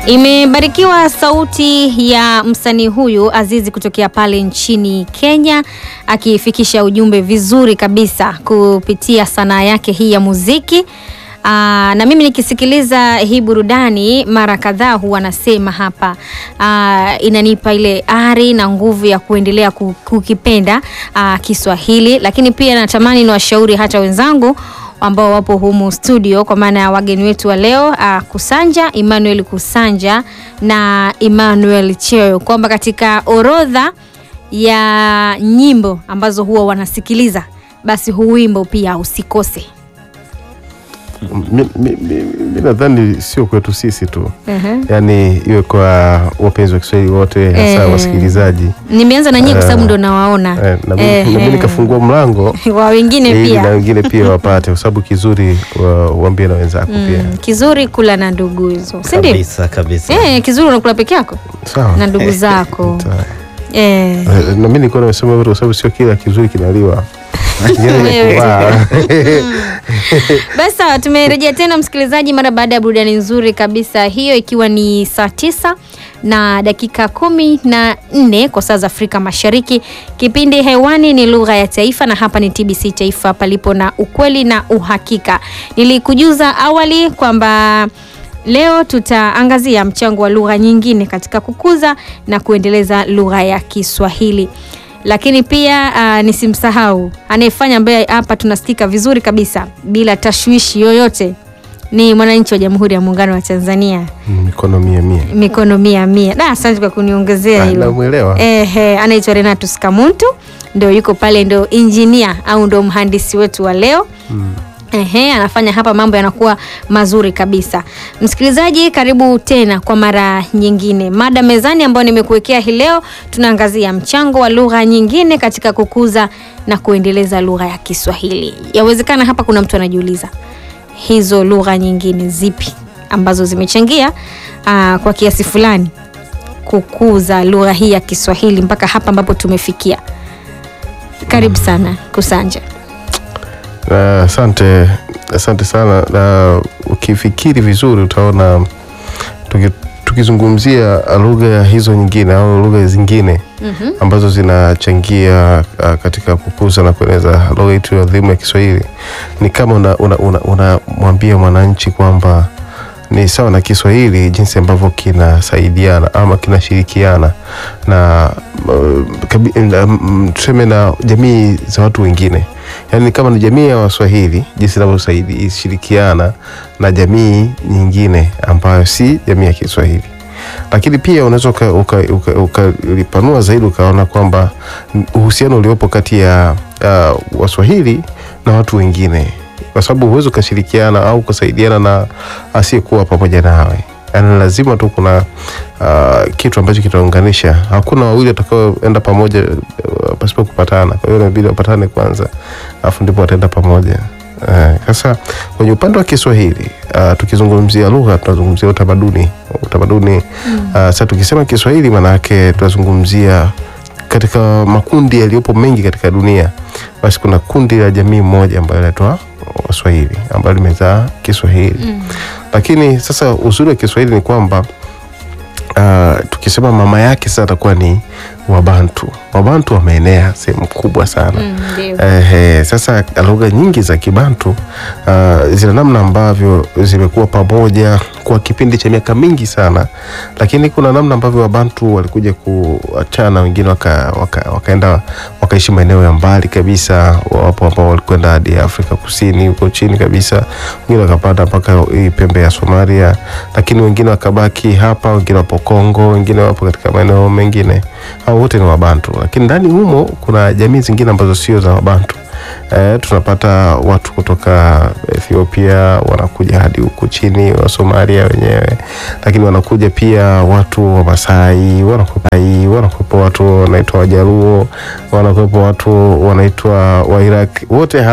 Imebarikiwa sauti ya msanii huyu Azizi kutokea pale nchini Kenya akifikisha ujumbe vizuri kabisa kupitia sanaa yake hii ya muziki. Aa, na mimi nikisikiliza hii burudani mara kadhaa huwa nasema hapa aa, inanipa ile ari na nguvu ya kuendelea ku- kukipenda aa, Kiswahili, lakini pia natamani niwashauri hata wenzangu ambao wapo humu studio kwa maana ya wageni wetu wa leo uh, Kusanja Emmanuel Kusanja na Emmanuel Cheo kwamba katika orodha ya nyimbo ambazo huwa wanasikiliza basi huu wimbo pia usikose. Mi- mi- mi mi nadhani sio kwetu sisi tu uh yaani iwe kwa wapenzi wa Kiswahili wote hasa Eh. wasikilizaji Nimeanza na nyie kwa sababu Eh, ndo nawaona eh, na mi- Eh, na mi eh. nikafungua mlango wa wengine ili na pia wengine pia wapate kwa sababu kizuri wa- uambie na wenzako pia mm, kizuri kula na ndugu hizo, si ndio? kabisa kabisa. Eh, kizuri unakula peke yako sawa na ndugu zako Sawa. eh. Eh, na mi nilikuwa nimesema hivyo kwa sababu sio kila kizuri kinaliwa Kingine ni Wewe. kuvaa. Basi sawa, tumerejea tena msikilizaji, mara baada ya burudani nzuri kabisa hiyo, ikiwa ni saa tisa na dakika kumi na nne kwa saa za Afrika Mashariki. Kipindi hewani ni lugha ya taifa, na hapa ni TBC Taifa, palipo na ukweli na uhakika. Nilikujuza awali kwamba leo tutaangazia mchango wa lugha nyingine katika kukuza na kuendeleza lugha ya Kiswahili lakini pia uh, nisimsahau anayefanya ambaye hapa tunasikika vizuri kabisa bila tashwishi yoyote ni mwananchi wa Jamhuri ya Muungano wa Tanzania, mikono mia mia mikono mia mia. Da, asante kwa kuniongezea Ah, hilo. namwelewa Ehe, anaitwa Renatus Kamuntu, ndio yuko pale, ndio injinia au ndio mhandisi wetu wa leo. Ehe, anafanya hapa mambo yanakuwa mazuri kabisa. Msikilizaji, karibu tena kwa mara nyingine. Mada mezani ambayo nimekuwekea hii leo, tunaangazia mchango wa lugha nyingine katika kukuza na kuendeleza lugha ya Kiswahili. Yawezekana hapa kuna mtu anajiuliza hizo lugha nyingine zipi ambazo zimechangia aa, kwa kiasi fulani kukuza lugha hii ya Kiswahili mpaka hapa ambapo tumefikia. Karibu sana Kusanja. Na asante asante sana na ukifikiri vizuri utaona tuki, tukizungumzia lugha ya hizo nyingine au lugha zingine Mhm. ambazo zinachangia uh, katika kukuza na kueneza lugha yetu ya adhimu ya Kiswahili ni kama unamwambia una, una, unamwambia mwananchi kwamba ni sawa na Kiswahili jinsi ambavyo kinasaidiana ama kinashirikiana na uh, kabi- na, mm, tuseme na jamii za watu wengine, yaani kama ni jamii ya Waswahili jinsi inavyoshirikiana na jamii nyingine ambayo si jamii ya Kiswahili lakini pia unaweza ukalipanua uka, uka, ukalipanua zaidi ukaona kwamba uhusiano uliopo kati ya uh, Waswahili na watu wengine, kwa sababu huwezi ukashirikiana au kusaidiana na asiyekuwa pamoja nawe. Yani lazima tu kuna uh, kitu ambacho kitaunganisha. Hakuna wawili watakaoenda pamoja uh, pasipo kupatana. Kwa hiyo inabidi wapatane kwanza, alafu ndipo wataenda pamoja. Eh, Sasa kwenye upande wa Kiswahili uh, tukizungumzia lugha tunazungumzia utamaduni utamaduni mm. Sasa tukisema Kiswahili maana yake tunazungumzia katika makundi yaliyopo mengi katika dunia, basi kuna kundi la jamii moja ambayo inaitwa Waswahili ambayo limezaa Kiswahili mm. Lakini sasa uzuri wa Kiswahili ni kwamba uh, tukisema mama yake sasa atakuwa ni Wabantu. Wabantu wameenea sehemu kubwa sana Mm, ndio. Ehe, sasa lugha nyingi za Kibantu uh, zina namna ambavyo zimekuwa pamoja kwa kipindi cha miaka mingi sana, lakini kuna namna ambavyo Wabantu walikuja kuachana, wengine waka, waka, wakaenda wakaishi maeneo ya mbali kabisa. Wapo ambao walikwenda hadi Afrika Kusini huko chini kabisa, wengine wakapanda mpaka hii pembe ya Somalia, lakini wengine wakabaki hapa, wengine wapo Kongo, wengine wapo katika maeneo mengine. Hao wote ni Wabantu, lakini ndani humo kuna jamii zingine ambazo sio za Wabantu. Eh, tunapata watu kutoka Ethiopia wanakuja hadi huku chini wa Somalia wenyewe, lakini wanakuja pia watu wa Masai, wanakuwepo wanakuwepo watu wanaitwa Wajaluo, wanakuwepo watu wanaitwa Wairaq, wote hawa